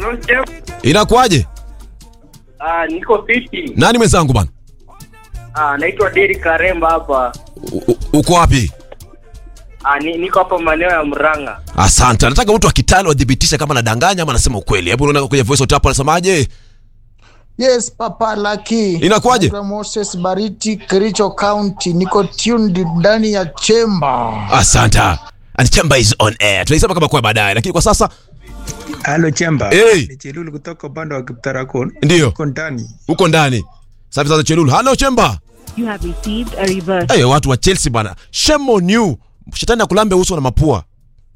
Hello, Jeff. Inakuwaje? Ah, niko fiti. Nani mwenzangu bana? Ah, naitwa Derek Karemba hapa. U- u- Uko wapi? Ah, ni, niko hapa maeneo ya Murang'a. Asante. Nataka mtu wa Kitale wadhibitishe kama nadanganya ama anasema ukweli. Hebu unaona kwenye voice note hapo anasemaje? Yes, Papa Lucky. Inakuwaje? Naitwa Moses Bariti, Kericho County. Niko tuned ndani ya chemba. Asante. And chamber is on air. Tunaisema kama kwa baadaye, lakini kwa sasa Halo Chemba. Hey. Ni Chelulu kutoka upande wa Kiptarakon. ndio Uko ndani. uko ndani. Safi sasa Chelulu. Hello Chemba. You have received a reverse. Hey, watu wa Chelsea bana. Shame on you. Shetani akulambe uso na mapua.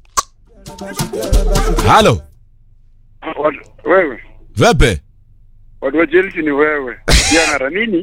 Hello. Watu- wewe Vepe. watu wa Chelsea ni wewe jana nini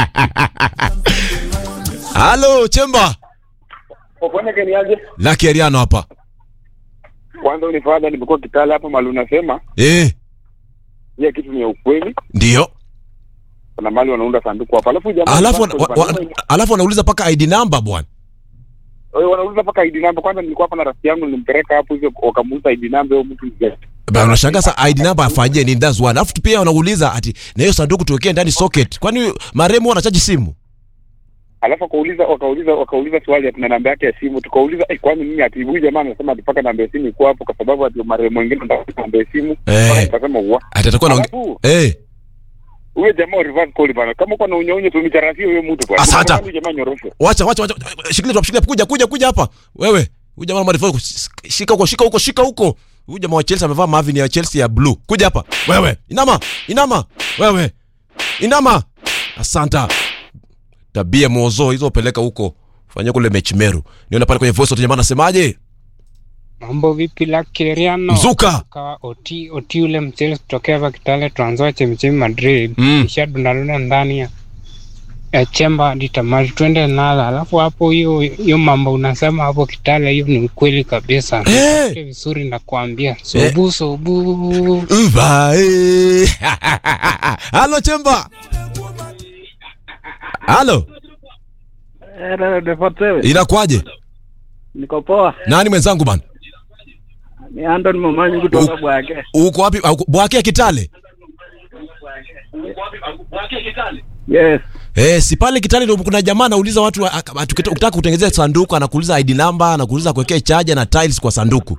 Hello Chemba. ufanye keniaje Lucky Ariano hapa. kwanza unifadha nimekuwa kitale hapo mali unasema Eh, hiyo kitu ni ya ukweli ndio. kuna mali wanaunda sanduku hapa alafu jamaa Alafu passport wana- wa- bana, wa- alafu wanauliza paka ID number bwana. wewe wanauliza mpaka ID number kwanza nilikuwa hapa na rafiki yangu nilimpeleka hapo hivyo wakamuuza ID number huyo mtu ni Bana unashangaa sasa ID number afanyie nini that's one. Alafu pia wanauliza ati na hiyo sanduku tuwekee ndani socket. Kwani maremu wanachaji simu? alafu wakauliza wakauliza wakauliza swali ati na namba yake ya simu tukauliza eh, kwani mimi ati huyu jamaa anasema ati paka namba ya simu iko hapo kwa sababu ati marehemu wengine ndio namba ya simu Eh. Mpaka nikasema wa Ati atakuwa na Alafu, Eh, huyo jamaa wa reverse call bana kama uko na unyounyo tumitarafia huyo mtu bwana Asante. Huyo jamaa nyorosho wacha wacha wacha. Shikilia tu, shikilia kuja kuja kuja hapa. Wewe, huyu jamaa marifu shika huko shika huko shika huko. Huyu jamaa wa Chelsea amevaa mavini ya Chelsea ya blue. Kuja hapa. Wewe, inama, inama. Wewe. Inama. Asanta. Tabia mozo hizo peleka huko. Fanya kule mechi meru. Niona pale kwenye voice note jamaa anasemaje? Mambo vipi Lakiriano? Mzuka. Kawa oti oti ule mchele kutokea hapa Kitale Trans chemchemi Madrid. Mm. Kisha dundalunda ndani ya ya chemba hadi tamati twende nalo. Alafu hapo hiyo hiyo mambo unasema hapo Kitale hiyo ni ukweli kabisa. Eh. Nipate vizuri na kuambia. Sobu sobu. Uvae. Halo Chemba. Halo. Inakuwaje? Niko poa. Nani mwenzangu bana? Ni Anton Momanyi kutoka Bwake. Uko wapi? Au- Bwake ya Kitale? Yes. Eh, si pale Kitale ndio kuna jamaa anauliza watu wa- ak- atu- ukitaka kutengenezea sanduku anakuuliza ID number, anakuuliza kuwekea charger na tiles kwa sanduku.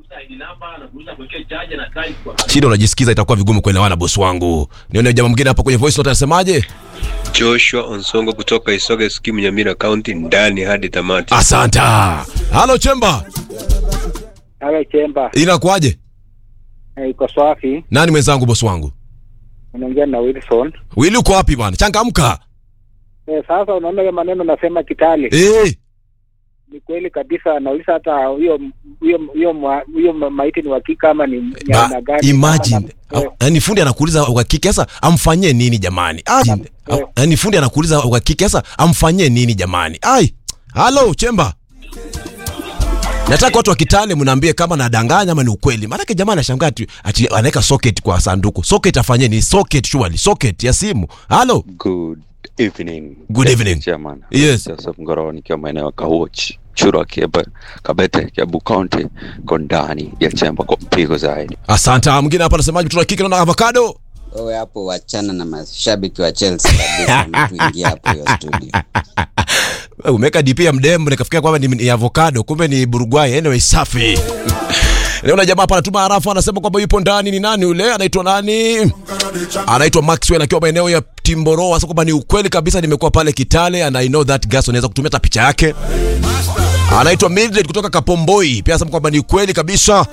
Shida unajisikiza itakuwa vigumu kuelewana bosi wangu. Nione jamaa mwingine hapa kwenye voice note anasemaje? Joshua Onsongo kutoka Isoge Skimu Nyamira County ndani hadi tamati. Asanta. Halo Chemba. Halo Chemba. Inakuwaje? Eh, Iko swafi. Nani mwenzangu bosi wangu? Unaongea na Wilson. Wili uko wapi bwana? Changamka. Eh, sasa unaona hiyo maneno nasema Kitale. Eh, Ni kweli kabisa nauliza hata huyo huyo huyo mwa- huyo ma- maiti ni hakika ama ni ni ba, aina gani? imagine. Ama- eh, Yaani fundi anakuuliza uhakika sasa amfanyie nini jamani? Ai. Eh. Yaani fundi anakuuliza uhakika sasa amfanyie nini jamani? Ai. Halo Chemba. Nataka watu wa Kitale mnaambie kama nadanganya ama ni ukweli. Maana jamaa anashangaa ati, ati anaweka socket kwa sanduku. Socket afanyie ni socket surely, socket ya simu. Halo. Good evening. Good evening. Chairman. Yes. Joseph Ngoro nikiwa maeneo ya Kawochi, Chura, Kiebe, Kabete, Kiabu County, ko ndani ya chemba kwa mpigo zaidi. Asante. Mwingine hapa anasemaje mtoto wa kike na avocado? wewe hapo wachana na mashabiki wa Chelsea kabisa, tuingia hapo hiyo studio. Wewe Umeweka DP ya mdemu nikafikia kwamba ni, ni avocado kumbe ni Burugwai. Anyway, safi. Naona jamaa hapa anatuma harafu anasema kwamba yupo ndani. Ni nani yule? Anaitwa nani? Anaitwa Maxwell akiwa maeneo ya Timboro. Sasa kwamba ni ukweli kabisa, nimekuwa pale Kitale and I know that gas, unaweza kutumia hata picha yake. Anaitwa Mildred kutoka Kapomboi, pia anasema kwamba ni ukweli kabisa.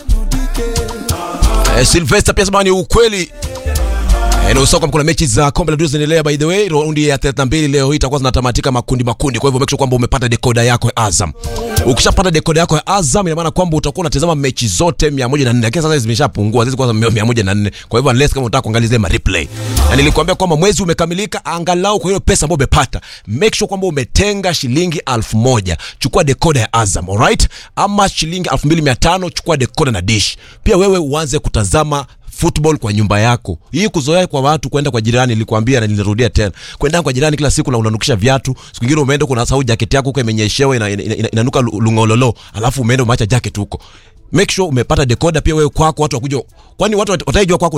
Eh, Sylvester pia anasema ni ukweli. Eh, na usahau kwamba kuna mechi za kombe la dunia zinaendelea by the way. Raundi ya 32 leo hii itakuwa zinatamatika makundi makundi. Kwa hivyo make sure kwamba umepata decoder yako ya Azam. Ukishapata decoder yako ya Azam ina maana kwamba utakuwa unatazama mechi zote 104. Lakini sasa zimeshapungua, zizi kwa 104. Kwa hivyo unless kama unataka kuangalia zile ma replay. Na nilikwambia kwamba mwezi umekamilika angalau kwa hiyo pesa ambayo umepata. Make sure kwamba umetenga shilingi 1000. Chukua decoder ya Azam, alright? Ama shilingi 2500 chukua decoder na dish. Pia wewe uanze kutazama football kwa nyumba yako. Hii kuzoea kwa watu kwenda kwa jirani, nilikwambia na nilirudia tena. Kwenda kwa jirani kila siku na unanukisha viatu. Siku nyingine umeenda kuna sahau jacket yako huko imenyeshewa ina, ina, ina, inanuka lu- lungololo, alafu umeenda umeacha jacket huko. Make sure umepata decoder pia wewe kwako watu wakuja. Kwani watu wat- wataijua kwako